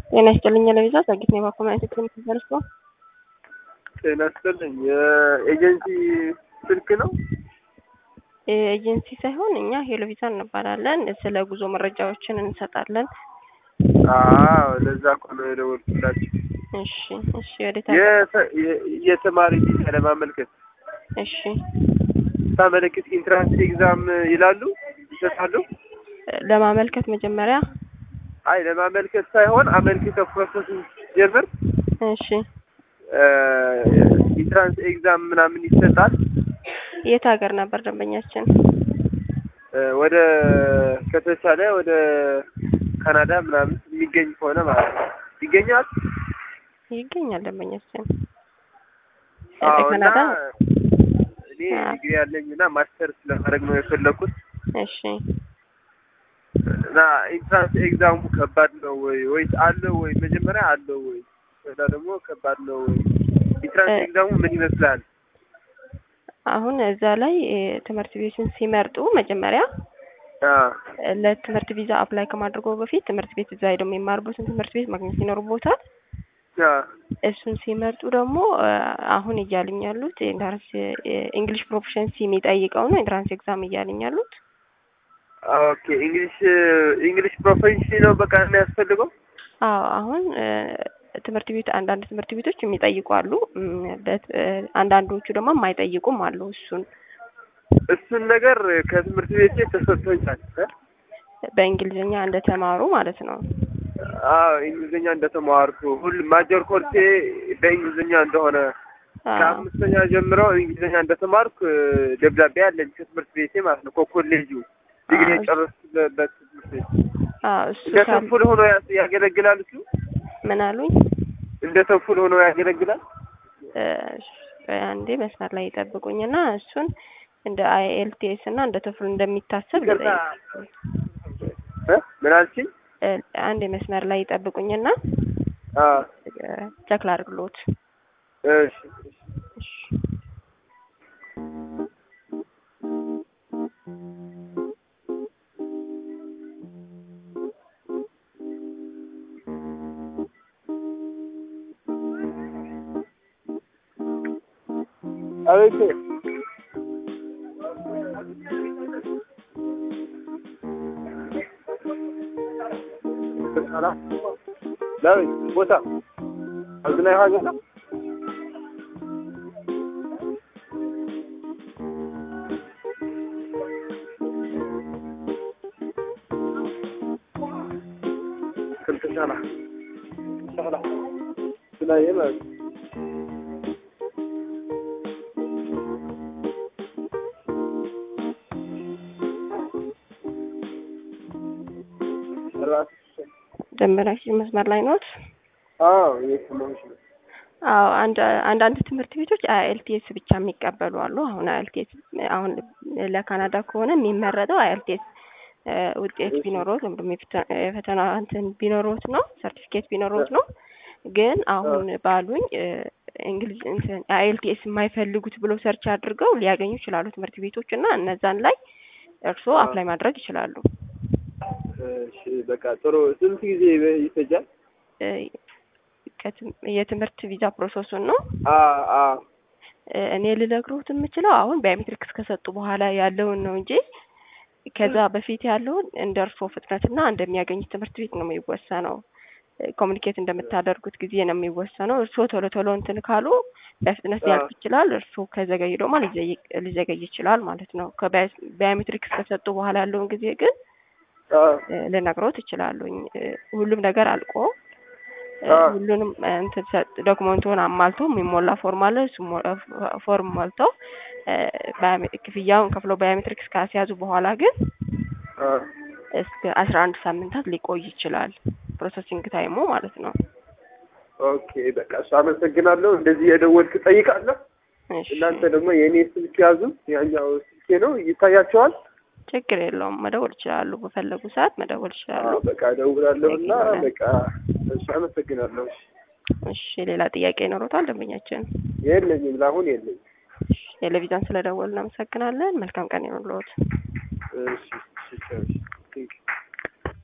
ጤና ይስጥልኝ ለቪዛ ጸጊት ነው ባኮማይት ክሊኒክ ደርሶ ጤና ይስጥልኝ የኤጀንሲ ስልክ ነው ኤጀንሲ ሳይሆን እኛ ሄሎ ቪዛ እንባላለን። ስለ ጉዞ መረጃዎችን እንሰጣለን። አዎ ለዛ እኮ ነው የደወልኩላችሁ። እሺ እሺ፣ ወዴት የተ- የ- የተማሪ ቪዛ ለማመልከት እሺ፣ ሳመለክት ኢንትራንስ ኤግዛም ይላሉ ይሰጣሉ። ለማመልከት መጀመሪያ አይ ለማመልከት ሳይሆን አመልክተው ፕሮሰስ ጀምር እሺ፣ ኢንትራንስ ኤግዛም ምናምን ይሰጣል። የት ሀገር ነበር ደንበኛችን? እ፣ ወደ ከተቻለ ወደ ካናዳ ምናምን የሚገኝ ከሆነ ማለት ነው ይገኛል። ይገኛል ደንበኛችን አዎ እና ካናዳ። እኔ ዲግሪ ያለኝ እና ማስተር ስለማድረግ ነው የፈለኩት እሺ፣ እና ኢንትራንስ ኤግዛሙ ከባድ ነው ወይ ወይስ አለው ወይ? መጀመሪያ አለው ወይ? ከዛ ደግሞ ከባድ ነው ወይ? ኢንትራንስ እ- ኤግዛሙ ምን ይመስላል? አሁን እዛ ላይ እ፣ ትምህርት ቤቱን ሲመርጡ መጀመሪያ አ ለትምህርት ቪዛ አፕላይ ከማድረጉ በፊት ትምህርት ቤት እዛ ሄደው የሚማርበትን ትምህርት ቤት ማግኘት ይኖርቦታል። አ እሱን ሲመርጡ ደግሞ እ፣ አሁን እያሉኝ ያሉት ኢንትራንስ እንግሊሽ ፕሮፊሸንሲ የሚጠይቀው ነው ኢንትራንስ ኤግዛም እያሉኝ ያሉት። ኦኬ እንግሊሽ እንግሊሽ ፕሮፌሽን ነው በቃ የሚያስፈልገው። አዎ አሁን እ፣ ትምህርት ቤት አንዳንድ ትምህርት ቤቶች የሚጠይቁ አሉ። እም፣ በት- እ፣ አንዳንዶቹ ደግሞ የማይጠይቁም አሉ። እሱን እሱን ነገር ከትምህርት ቤቴ ተሰጥቶኛል። እ? በእንግሊዝኛ እንደተማሩ ማለት ነው። አዎ እንግሊዝኛ እንደተማርኩ ሁሉ ማጀር ኮርሴ በእንግሊዝኛ እንደሆነ አዎ ከአምስተኛ ጀምሮ እንግሊዝኛ እንደተማርኩ እ፣ ደብዳቤ አለኝ ከትምህርት ቤቴ ማለት ነው ከኮሌጁ ዲግሪ አዎ። የጨረስኩበት ትምህርት ቤት አዎ እሱ እንደ ካል ተንፉል ሆኖ ያ- ያገለግላል። እሱ ምን አሉኝ? እንደ ተንፉል ሆኖ ያገለግላል። እ፣ አንዴ መስመር ላይ ይጠብቁኝና እሱን እንደ አይኤልቲኤስ እና እንደ ቶፍል እንደሚታሰብ ይቅርታ ልጠይቅ። እ? ምን አልሽኝ? እ፣ አንዴ መስመር ላይ ይጠብቁኝና አ ቸክ ላድርግሎት። እሺ እሺ። አቤት ዳዊት ቦታ አዝናይ ሀገር ክልተ ሻላ ሻላ ስናየ ማለት ነው። ራስ ደንበኛችን መስመር ላይ ኖት? አዎ የሰማሁሽ ነው። አዎ አንድ አንዳንድ ትምህርት ቤቶች አይኤልቲኤስ ብቻ የሚቀበሉ አሉ። አሁን አይኤልቲኤስ አሁን ለካናዳ ከሆነ የሚመረጠው አይኤልቲኤስ ውጤት ቢኖሮት ወይም ደግሞ የፈተ- የፈተና እንትን ቢኖሮት ነው ሰርቲፊኬት ቢኖሮት ነው። ግን አሁን ባሉኝ እ፣ እንግሊዝ እንትን አይኤልቲኤስ የማይፈልጉት ብሎ ሰርች አድርገው ሊያገኙ ይችላሉ ትምህርት ቤቶች እና እነዛን ላይ እርስዎ አዎ። አፕላይ ማድረግ ይችላሉ። እሺ በቃ ጥሩ። ስንት ጊዜ ይፈጃል? እ፣ ከትም- የትምህርት ቪዛ ፕሮሰሱን ነው አ አ እ፣ እኔ ልነግሮት የምችለው አሁን ባዮሜትሪክስ ከሰጡ በኋላ ያለውን ነው እንጂ ከዛ በፊት ያለውን እንደ እርስዎ ፍጥነትና እንደሚያገኙት ትምህርት ቤት ነው የሚወሰነው። ኮሚኒኬት እንደምታደርጉት ጊዜ ነው የሚወሰነው። እርስዎ ቶሎ ቶሎ እንትን ካሉ በፍጥነት ሊያልፍ ይችላል። እርስዎ ከዘገዩ ደግሞ ሊዘይ- ሊዘገይ ይችላል ማለት ነው። ከባዮሜትሪክስ ከሰጡ በኋላ ያለውን ጊዜ ግን አ እ፣ ልነግሮት እችላለሁኝ። እ፣ ሁሉም ነገር አልቆ እ፣ አዎ። ሁሉንም እ፣ እንትን ሰጥ- ዶክመንቱን አሟልተው የሚሞላ ፎርም አለ። እሱ ሞ- እ፣ ፎርም ሞልተው እ፣ ባዮሜ- ክፍያውን ከፍለው ባዮሜትሪክስ ካስያዙ በኋላ ግን አ እስከ አስራ አንድ ሳምንታት ሊቆይ ይችላል ፕሮሰሲንግ ታይሙ ማለት ነው። ኦኬ በቃ እሱ አመሰግናለሁ። እንደዚህ የደወልክ ጠይቃለሁ። እሺ እናንተ ደግሞ የእኔ ስልክ ያዙ። ያኛው ስልኬ ነው ይታያቸዋል። ችግር የለውም መደወል ይችላሉ። በፈለጉ ሰዓት መደወል ይችላሉ። አዎ በቃ እደውላለሁ እና ይገባል። በቃ እሱ አመሰግናለሁ። እሺ ሌላ ጥያቄ ይኖሩታል ደንበኛችን? የለኝም፣ ለአሁን የለኝም። ቴሌቪዥን ስለደወልን እናመሰግናለን። መልካም ቀን ይሁንልዎት። እሺ እሺ እሺ